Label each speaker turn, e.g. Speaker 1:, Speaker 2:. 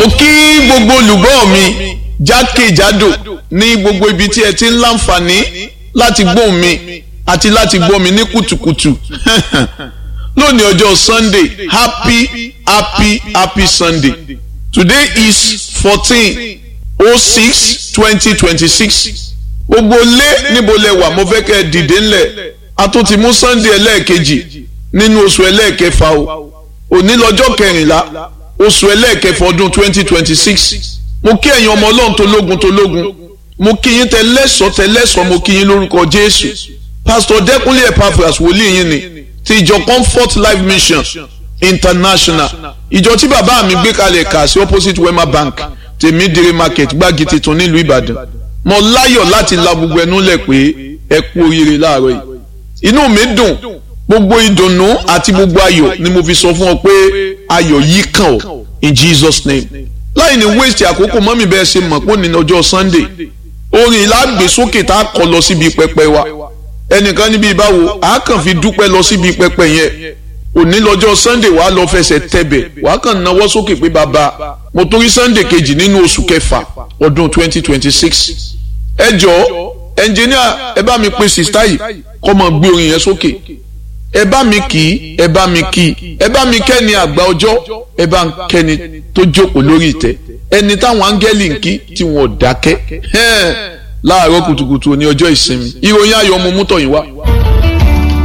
Speaker 1: ó kí gbogbo olùgbọ́ mi jákèjádò ní gbogbo ibi tí ẹ ti ń láǹfààní láti gbóhùn mi àti láti gbọ́ mi ní kùtùkùtù lónìí ọjọ́ sunday happy happy happy sunday today is fourteen oh six twenty twenty six gbogbo lé níbo lẹ wà mo fẹ́ kẹ́ ẹ dìde ńlẹ̀ a tún ti mú sunday ẹlẹ́ẹ̀kejì nínú oṣù ẹlẹ́ẹ̀kẹfà o òní lọ́jọ́ kẹrìnlá oṣù ẹlẹ́ẹ̀kẹfà ọdún twenty twenty six mo kí ẹ̀yin ọmọ ọlọ́run tó lógun tó lógun mo kí yín tẹlẹ́sọ̀ tẹlẹ́sọ̀ mo kí yín lórúkọ jésù pastor dẹ́kunlé epaphras wòlíì yín ni ti ìjọ comfort life mission international ìjọ tí bàbá mi gbé kalẹ̀ kà sí opposite wema bank tèmídìrí market gbági tuntun nílùú ìbàdàn mo láyọ̀ láti la gbogbo ẹnu lẹ̀ pé ẹ kú oríire láàárọ̀ yìí inú mi dùn gbogbo ìdùnnú àti gbogbo ayọ̀ ni mo fi sọ fún ọ pé ayọ̀ yìí kàn ọ́ in jesus name láì ní waste àkókò mọ́mí bẹ́ẹ̀ ṣe mọ̀ pé ní ọjọ́ sunday orin ìlàgbé sókè tá a kọ lọ síbi pẹpẹ wa ẹnìkan níbi ìbáwo a kàn fi dúpẹ́ lọ síbi pẹpẹ yẹn òní lọ́jọ́ sunday wàá lọ fẹsẹ̀ tẹ̀bẹ̀ wàá kàn náwó sókè pé bàbá mo torí sunday kejì nínú oṣù kẹfà ọdún twenty twenty six ẹ jọ̀ọ́ ẹnjìníà ẹ bá mi pe sista yìí kọ́ mọ gbé orin yẹn sókè ẹ bá mi kì í ẹ bá mi kì í ẹ bá mi kẹ́ni àgbà ọjọ́ ẹ bá ń kẹ́ni tó jókòó lórí ìtẹ́ ẹni táwọn áńgẹ́lì ń kí tí wọn ò dákẹ́ láàárọ̀ kùtùkùtù ní ọjọ́ ìsinmi ìròyìn ayọ̀ ọmọ mú tọ̀yìn wá.